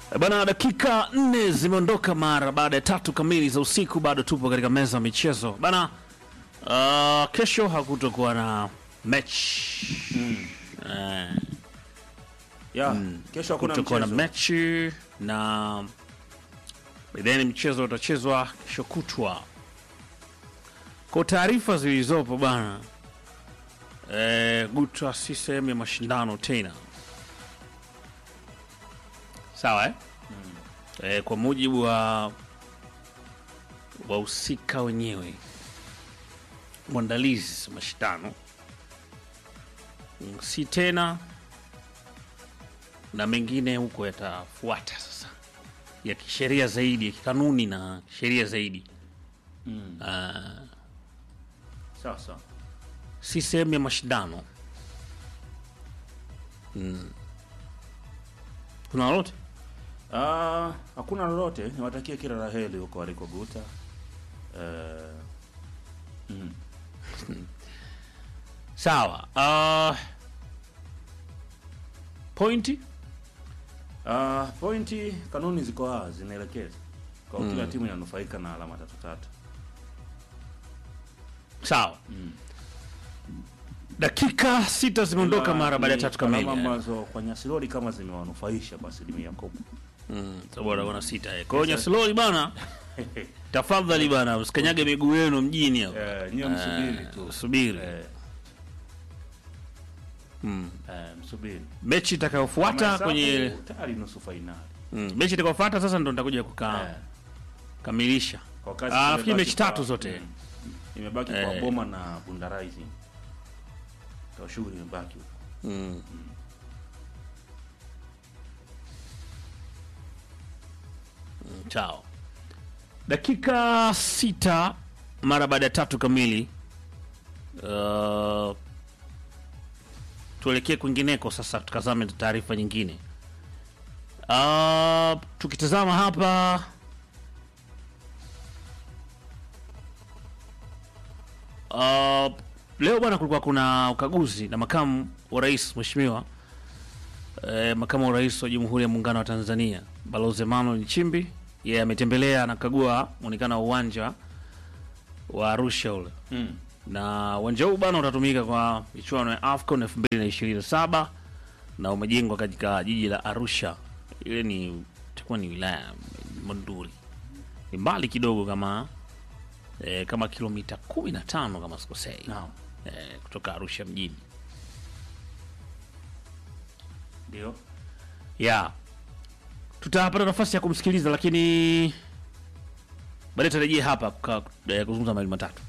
Bana, dakika nne zimeondoka mara baada ya tatu kamili za usiku. Bado tupo katika meza ya michezo bana. Uh, kesho hakutokuwa na mechi Eh, ya kesho hakuna kutokuwa na mchezo. mechi na then mchezo utachezwa kesho kutwa. Kwa taarifa zilizopo bana, eh, Gutwa si sehemu ya mashindano tena, sawa eh? Eh, kwa mujibu wa wahusika wenyewe mwandalizi wa mashindano mm, si tena na mengine huko yatafuata sasa ya kisheria zaidi ya kikanuni na sheria zaidi Ah, Sasa si sehemu ya mashindano mm. kuna lolote ah, hakuna lolote, niwatakie kila la heri huko waliko Guta. Eh, mm. sawa uh, pointi Ah, pointi kanuni ziko wazi zinaelekeza kwa kila timu inanufaika na alama tatu tatu. sawa dakika sita zimeondoka Ila mara baada ya ni tatu kamili alama eh. ambazo kwa Nyasirori kama zimewanufaisha kwa asilimia kubwa. Mm, sababu wana sita eh. kwa hiyo Nyasiloli bana tafadhali bana msikanyage miguu yenu mjini hapo Eh, nyiwe msubiri tu. subiri Eh, mm. eh, msubiri. mechi itakayofuata Mahesabu kwenye tayari nusu fainali. mm. mechi itakayofuata sasa ndo nitakuja kukaa Eh, kamilisha kwa kazi Ah, imebaki nafikiri mechi kwa- tatu zote. mm, imebaki Eh. kwa Boma na Bunda Rising. Kwa shughuli imebaki huko. mm. Mm, chao dakika sita mara baada ya tatu kamili uh, tuelekee kwingineko sasa tukazame taarifa nyingine uh, tukitazama hapa uh, leo bwana kulikuwa kuna ukaguzi na makamu wa rais mheshimiwa eh, makamu wa rais wa jamhuri ya muungano wa tanzania balozi emmanuel nchimbi yeye ametembelea anakagua muonekano wa uwanja wa arusha ule Mm. na uwanja huu bana utatumika kwa michuano ya AFCON 2027 na umejengwa katika jiji la Arusha. Ile ni itakuwa ni wilaya ya Monduli, ni mbali kidogo kama eh, kama kilomita 15 kama sikosei Naam. eh, kutoka Arusha mjini Ndio. ya tutapata nafasi ya kumsikiliza, lakini baadaye tarejea hapa kuka- eh, kuzungumza mawili matatu.